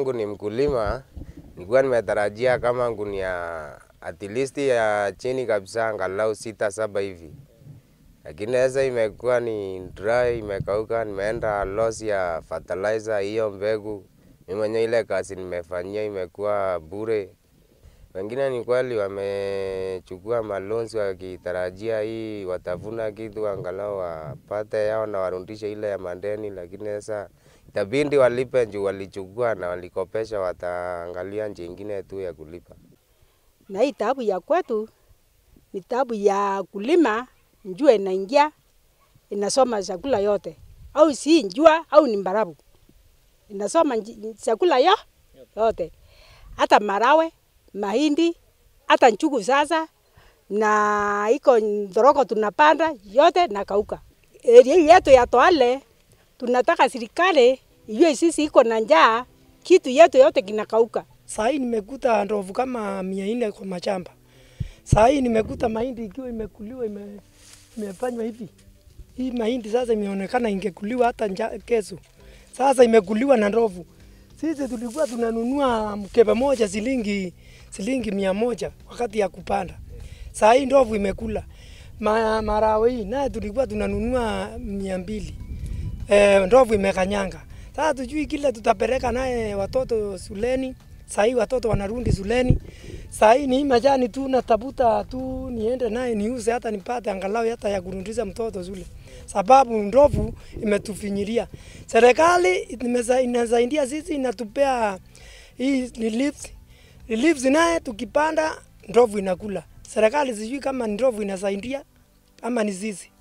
yangu ni mkulima, nilikuwa nimetarajia kama gunia at least ya chini kabisa angalau sita saba hivi, lakini sasa imekuwa ni dry, imekauka. Nimeenda loss ya fertilizer, hiyo mbegu mimi mwenyewe ile kazi nimefanyia imekuwa bure. Wengine ni kweli wamechukua malonzi wakitarajia hii watavuna kitu angalau wapate yao na warudishe ile ya mandeni, lakini sasa itabidi walipe juu walichukua na walikopesha, wataangalia njia ingine tu ya kulipa. na hii taabu ya kwetu ni taabu ya kulima, njua inaingia inasoma chakula yote, au si njua au ni mbarabu inasoma nji- chakula yo yote, hata marawe, mahindi, hata nchugu sasa na iko ndoroko tunapanda yote na kauka. Area hii yetu ya Toale tunataka serikali ijue sisi iko na njaa, kitu yetu yote kinakauka. Saa hii nimekuta ndovu kama mia nne kwa mashamba. Saa hii nimekuta mahindi ikiwa imekuliwa ime, imefanywa hivi. Hii mahindi sasa imeonekana ingekuliwa hata nja, kesho. Sasa imekuliwa na ndovu. Sisi tulikuwa tunanunua mkebe moja shilingi shilingi mia moja wakati ya kupanda. Saa hii ndovu imekula. Ma, marawe hii naye tulikuwa tunanunua mia mbili. E, ndovu imekanyanga. Sasa tujui kile tutapeleka naye watoto shuleni. Saa hii watoto wanarudi shuleni. Saa hii ni hii majani tu natafuta tu niende naye niuze hata nipate angalau hata ya kurudisha mtoto shule, sababu ndovu imetufinyilia. Serikali imesa- inasaidia sisi, inatupea hii reliefs. Reliefs naye tukipanda ndovu inakula. Serikali sijui kama ni ndovu inasaidia ama ni sisi.